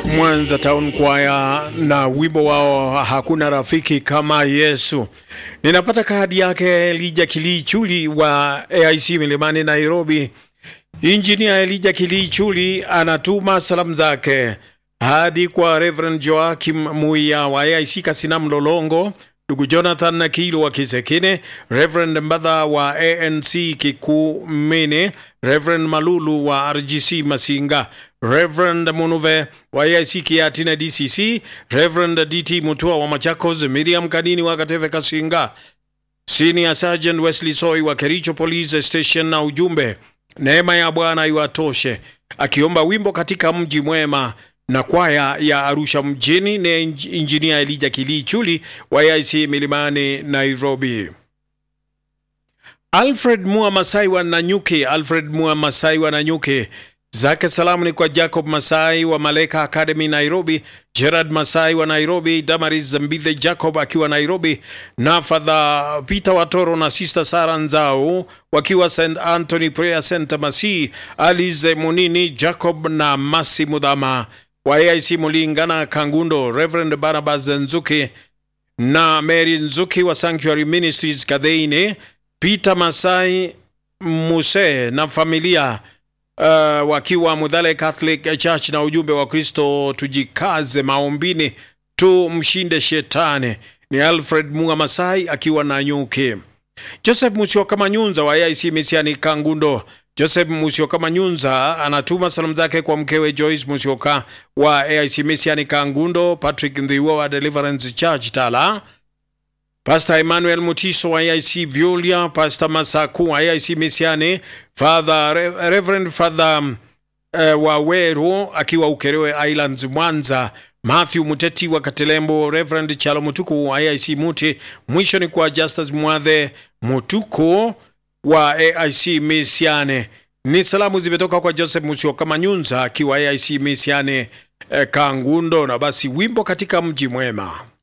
Mwanza Town Choir na wimbo wao hakuna rafiki kama Yesu. Ninapata kadi yake Elija Kilichuli wa AIC Milimani Nairobi. Injinia Elija Kilichuli anatuma salamu zake hadi kwa Reverend Joakim Muya wa AIC Kasina Mlolongo, ndugu Jonathan Nakilo wa Kisekine, Reverend Mbadha wa ANC Kikumene, Reverend Malulu wa RGC Masinga, Reverend Munuve wa AIC Kiatina DCC, Reverend DT Mutua wa Machakos, Miriam Kanini wa Kateve Kasinga, Senior Sergeant Wesley Soy wa Kericho Police Station, na ujumbe neema ya Bwana iwatoshe, akiomba wimbo katika mji mwema na kwaya ya Arusha mjini na injinia Elija Kilichuli wa AIC Milimani Nairobi. Alfred Mua Masai wa Nanyuki, Alfred Mua Masai wa Nanyuki zake salamu ni kwa Jacob Masai wa Maleka Academy Nairobi, Gerard Masai wa Nairobi, Damaris Zambithe Jacob akiwa Nairobi, na Father Peter Watoro na Sister Sara Nzao wakiwa St Anthony Prayer Center Masi, Alize Munini Jacob na Masi Mudhama wa AIC Mulingana Kangundo, Reverend Barnabas Nzuki na Mary Nzuki wa Sanctuary Ministries Kadheine, Peter Masai Muse na familia uh, wakiwa Mudhale Catholic Church na ujumbe wa Kristo, tujikaze maombini tumshinde shetani. Ni Alfred Munga Masai akiwa na nyuki. Joseph Musioka Manyunza wa AIC Misiani Kangundo. Joseph Musioka Manyunza anatuma salamu zake kwa mkewe Joyce Musioka wa AIC Misiani Kangundo, Patrick Ndhiwa wa Deliverance Church Tala, Pastor Emmanuel Mutiso wa AIC Violia, Pastor Masaku wa AIC Misiani, Father Re Reverend Father uh, wa Weru akiwa Ukerewe Islands Mwanza, Matthew Muteti wa Katelembo, Reverend Chalo Mutuku wa AIC Muti. Mwisho ni kwa Justus Mwadhe Mutuku wa AIC Misiane. Ni salamu zimetoka kwa Joseph Musioka Manyunza akiwa AIC Misiane eh, Kangundo, na basi wimbo katika mji mwema